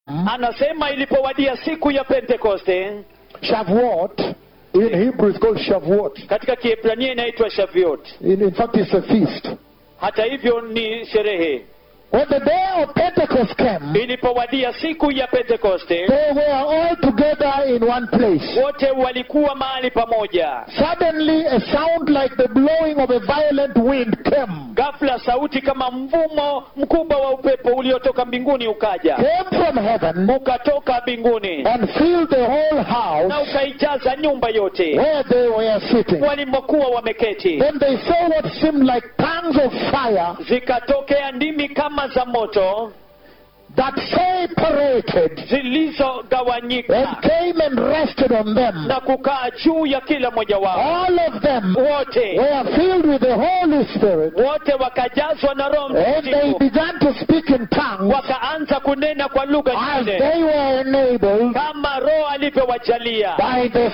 anasema ilipowadia siku ya pentekoste Shavuot, in Hebrew it's called Shavuot. katika kiebrania inaitwa shaviot In, in fact, it's a feast. hata hivyo ni sherehe When the day of Pentecost came, ilipowadia siku ya pentekoste they were all together in one place. wote walikuwa mahali pamoja Suddenly, a sound like the blowing of a violent wind came. ghafla sauti kama mvumo mkubwa wa upepo uliotoka mbinguni ukaja Came from heaven ukatoka mbinguni and filled the whole na house ukaijaza nyumba yote where they were sitting. walimokuwa wameketi Then they saw what seemed like tongues of fire zikatokea ndimi kama za moto that separated and zilizogawanyika came and rested on them. na kukaa juu ya kila mmoja wao All of them wote were filled with the Holy Spirit wote wakajazwa na roho and they mtakatifu began to speak in tongues wakaanza kunena kwa lugha as nyingine they were enabled kama roho alivyowajalia by the